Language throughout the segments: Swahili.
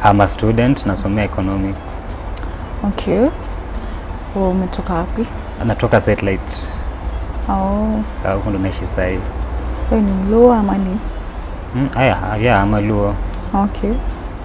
I'm a student nasomea economics. Okay. Wewe umetoka wapi? Natoka satellite. Oh, Ah, Huko ndo naishi sasa hivi. wewe ni Mluo ama ni? Mm, aya, yeah, I'm a Luo. Okay.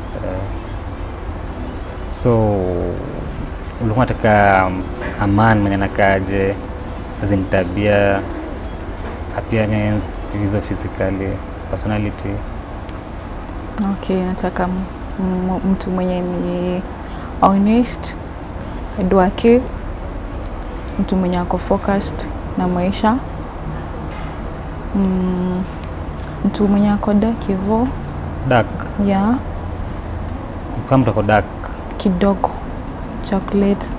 So ulikuwa unataka um, Aman mwenye anakaaje, azin tabia, appearance, hizo physically, personality. Okay, nataka m- m- mtu mwenye ni honest, hardworking, mtu mwenye ako focused na maisha, mm, mtu mwenye ako dark hivyo, Dark, ya kama mtu ako dark. kidogo chocolate.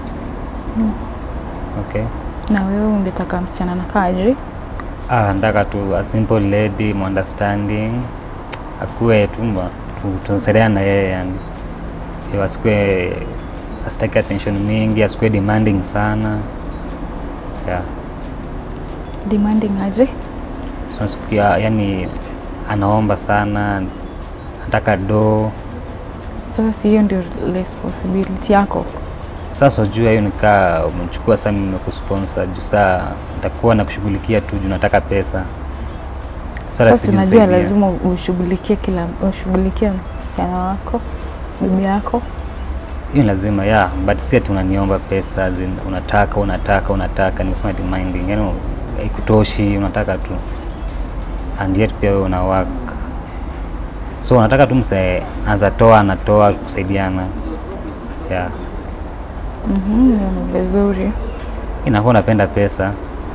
Okay. Na wewe ungetaka msichana na kaji? Ah, nataka tu a simple lady, understanding, akuwe tu mba- tu- tunasaidiana na yeye yani. Yo, asikuwe asitaki attention mingi, asikuwe demanding sana. Yeah. Demanding aje? So, nasikia yani anaomba sana, anataka do. Sasa si hiyo ndio responsibility yako? Sasa unajua hiyo nikaa umechukua sasa mimi nimekusponsor juu saa nitakuwa nakushughulikia tu juu nataka pesa. Sasa si unajua sijisaidia. lazima ushughulikie kila ushughulikie msichana wako, bibi yako. hiyo lazima ya but si ati unaniomba pesa as in, unataka unataka unataka nimesema demanding yani haikutoshi unataka tu and yet pia wewe una work so unataka tu mse anazatoa anatoa kusaidiana yeah Mhm, hiyo ni vizuri. inakuwa unapenda pesa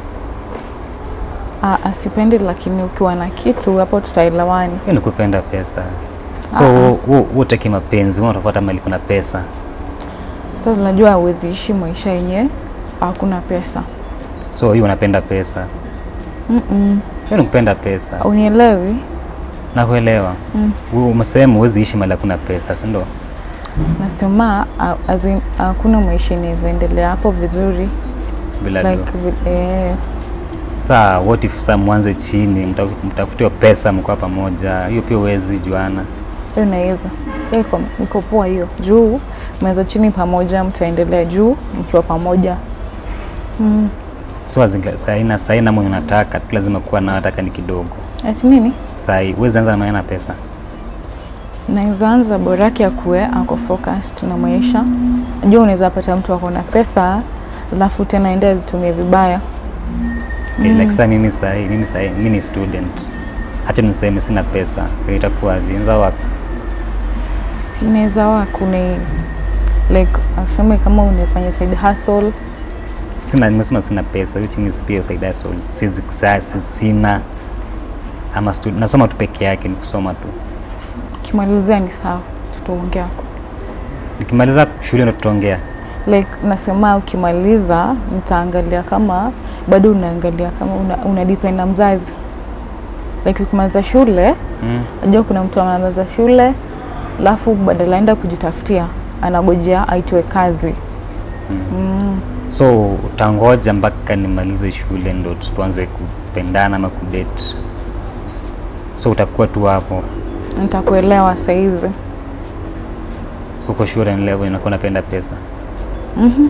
Ah, asipendi, lakini ukiwa na kitu hapo tutaelewani. hiyo ni kupenda pesa so Ah, ah. wewe utaki mapenzi wewe unatafuta mali kuna pesa Sasa unajua huwezi ishi maisha yenye hakuna pesa. so hiyo unapenda pesa Mm-mm. hiyo ni kupenda pesa Unielewi? nakuelewa Mm. Wewe umesema huwezi ishi mali hakuna pesa si ndio Nasema ah, as in, hakuna maisha inaweza endelea hapo vizuri bila like, do. vi- eh, saa what if saa mwanze chini mta- mtafutiwa pesa mkoa pamoja hiyo pia uwezi juana hiyo inaweza hiyo iko- iko poa hiyo juu mnaweza chini pamoja, mtaendelea juu mkiwa pamoja mm. so azinga- saina saina mwenye unataka tu lazima kuwa na nataka ni kidogo Ati nini? sai uwezi anza na maana pesa Naweza anza bora yake akuwe ako focused na maisha. Najua unaweza pata mtu ako na pesa alafu tena ende azitumie vibaya. okay, like saa mimi sai mimi sai mimi ni student hata niseme sina pesa hiyo itakuwaje inza wako Si inaweza wakune like aseme kama unafanya side hustle sina nimesema sina pesa which means pia usaida so sizi sasa sina ama stud, nasoma tu peke yake ni kusoma tu kimalizia ni sawa, tutaongea. nikimaliza shule ndo tutaongea Like nasema ukimaliza nitaangalia kama bado unaangalia kama una, una depend na mzazi. Like ukimaliza shule mm. Najua kuna mtu anaanza shule alafu badala aenda kujitafutia anagojea aitwe kazi. Mm. so utangoja mpaka nimalize shule ndo tuanze kupendana ama kudate so utakuwa tu hapo Nitakuelewa saizi. huko shule level inakuwa napenda pesa Mhm.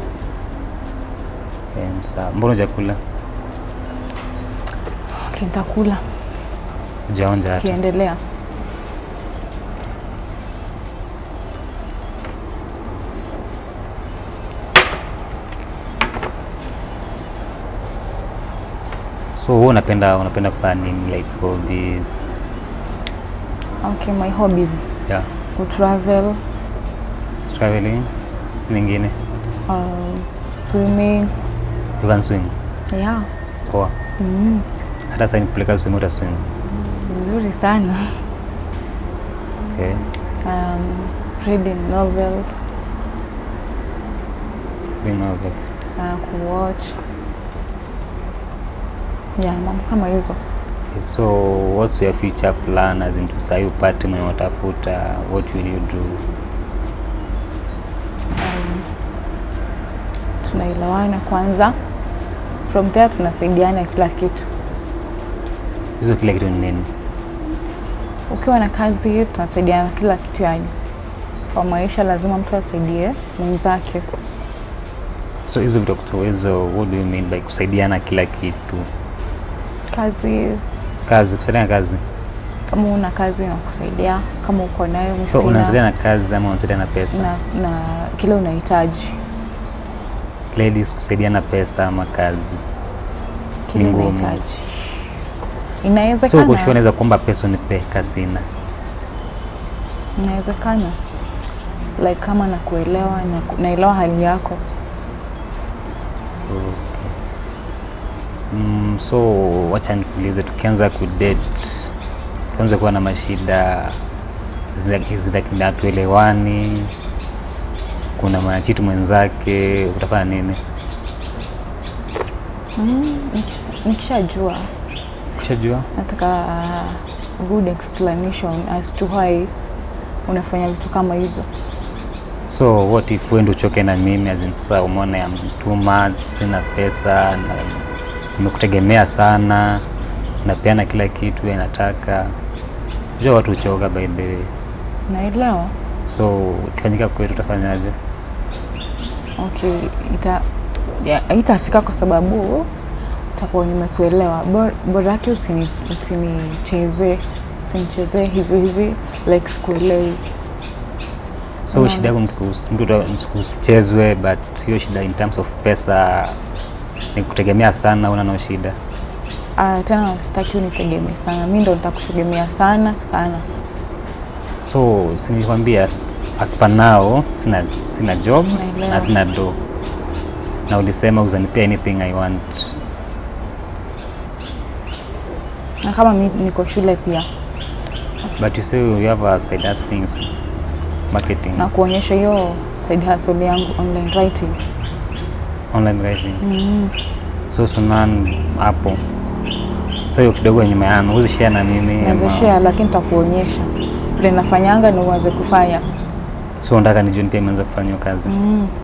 Eh, sawa mbona hujakula Okay, nitakula hujaonja hata kiendelea. so wewe unapenda unapenda kufanya nini like hobbies Okay, my hobbies yeah kutravel, traveling nyingine um, swimming. you can swim Yeah. poa Mm. hata sasa nikupeleka swim uta swim Vizuri sana. okay Um, reading novels, reading novels uh, kuwatch. Yeah, mambo kama hizo. okay, so what's your future plan as in tusai upate mwenye unatafuta what will you do um, tunaelewana kwanza, from there tunasaidiana kila kitu. hizo kila kitu ni nini Ukiwa na kazi tunasaidiana kila kitu, yani kwa maisha lazima mtu asaidie mwenzake. So hizo vitu hizo, what do you mean by kusaidiana kila kitu? Kazi Kazi, kusaidiana kazi. kama una kazi na kusaidia, kama uko nayo So msaidia unasaidiana kazi ama unasaidiana pesa? na, na kile unahitaji Ladies, kusaidiana pesa ama kazi. kile Ni ngumu. unahitaji. So Inawezekana, uko sure unaweza kuomba pesa unipe kasina. inawezekana like kama nakuelewa na, naelewa hali yako Mm, so wacha nikuulize, tukianza kudate, tuanze kuwa na mashida zinatuelewani, kuna mwanachitu mwenzake, utafanya nini? mm, nikisa- nikishajua Ushajua? nataka good explanation as to why unafanya vitu kama hizo. So what if wewe ndio uchoke na mimi, as in sasa umeona I'm too much, sina pesa na nimekutegemea sana, napeana kila kitu wewe nataka. Unajua watu uchoka by the way. Naelewa. So ikifanyika kwetu utafanyaje? Okay, ita ya, itafika kwa sababu takuwa nimekuelewa. Bor- Bora yake usini- usinichezee usinichezee hivi hivi like sikuelewi. So Unaona? shida yako mtu kus- mtu uta- usichezwe, but hiyo shida in terms of pesa ni kutegemea sana, una no shida. Ah, tena sitaki unitegemee sana, mi ndo nitakutegemea sana sana. So si nilikwambia as per now sina, sina job Naelewa. na sina do, na ulisema uzanipea anything I want. Na kama mi niko shule pia But you say you have a side hustling marketing, na kuonyesha hiyo side hustle yangu online writing. online writing. Mm. So sunan hapo. So hiyo kidogo nyuma yangu huwezi share na mimi Naweza ama- share lakini nitakuonyesha vile nafanyanga na uanze kufanya. So unataka nijue pia imeanza kufanya hiyo kazi. Mm.